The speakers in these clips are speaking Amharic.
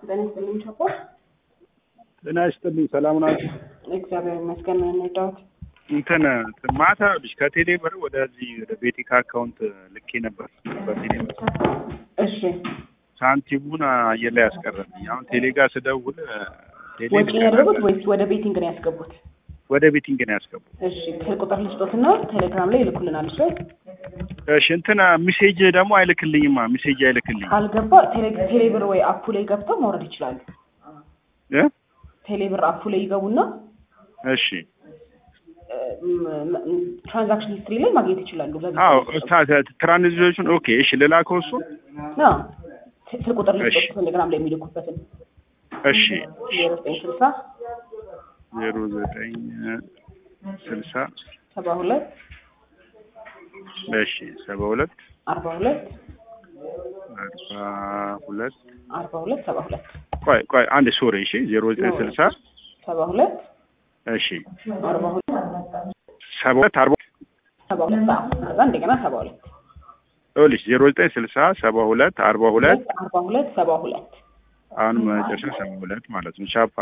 ጤና ይስጥልኝ ቸኮ። ጤና ይስጥልኝ። ሰላም ናችሁ? እግዚአብሔር ይመስገን። ምን እንርዳዎት? እንትን ማታ ልጅ ከቴሌ ብር ወደዚህ ወደ ቤቲካ አካውንት ልኬ ነበር በቴሌ ብር እሺ ሳንቲሙን አየር ላይ ያስቀረብኝ። አሁን ቴሌ ጋር ስደውል ቴሌ ወጪ ነው ያደረጉት ወይስ ወደ ቤቲንግ ነው ያስገቡት? ወደ ቤቲንግ ነው ያስገቡት። እሺ ስልክ ቁጥር ልስጦትና ቴሌግራም ላይ ይልኩልናል። እሺ እሺ እንትን ሚሴጅ ደግሞ አይልክልኝማ። ሚሴጅ አይልክልኝ ካልገባ ቴሌ- ቴሌብር ወይ አፑ ላይ ገብተው ማውረድ ይችላሉ። እ ቴሌብር አፑ ላይ ይገቡና እሺ ትራንዛክሽን ሂስትሪ ላይ ማግኘት ይችላሉ። በዚህ አዎ ትራንዚሽን ኦኬ። እሺ ልላከው እሱን። አዎ፣ ስልክ ቁጥር ልስጦት እሺ። ቴሌግራም ላይ የሚልኩበትን እሺ ዜሮ ዘጠኝ ስልሳ ዜሮ ዘጠኝ ስልሳ ሰባ ሁለት እሺ ሰባ ሁለት አርባ ሁለት አርባ ሁለት አርባ ሁለት ሰባ ሁለት ቆይ ቆይ አንድ ሶሪ እሺ ዜሮ ዘጠኝ ስልሳ ሰባ ሁለት እሺ አርባ ሁለት ሰባ ሁለት አርባ ሰባ ሁለት አዎ። ከዛ እንደገና ሰባ ሁለት ይኸውልሽ ዜሮ ዘጠኝ ስልሳ ሰባ ሁለት አርባ ሁለት አርባ ሁለት ሰባ ሁለት አሁን መጨረሻ ሰባ ሁለት ማለት ነው። ቻፓ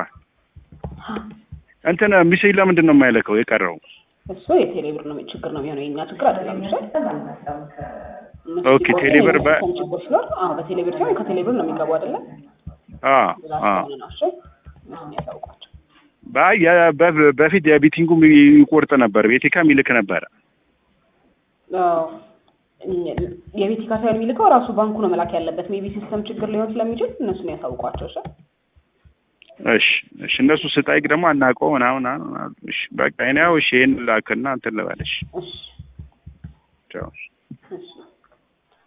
እንትን ሚሴጅ ለምንድን ነው የማይለከው የቀረው? እሱ የቴሌብር ነው ችግር ነው የሚሆነው የኛ ችግር አይደለም። እሺ እነሱ ኦኬ፣ ሲቆርጡ ቴሌብር በ- የሲስተም ችግር ሲኖር አዎ በቴሌብር ሲሆን ከቴሌብር ነው የሚገቡ አይደለም አ ብዛ አ ስለሆነ ነው። እሺ እነሱን ያሳውቋቸው። ባይ የ- በ- በፊት የቢቲንጉ ይቆርጥ ነበር፣ ቤቲካም ይልክ ነበረ። አዎ፣ እኛ- የቤት ካሳ የሚልከው ራሱ ባንኩ ነው መላክ ያለበት። ሜቢ ሲስተም ችግር ሊሆን ስለሚችል እነሱን ያሳውቋቸው። እሺ እሺ እሺ፣ እነሱ ስጠይቅ ደግሞ አናውቀው ምናምን አሉ። እሺ በቃ እኔ ያው እሺ ይሄን ላክና እንትን ልበልሽ። እሺ ቻው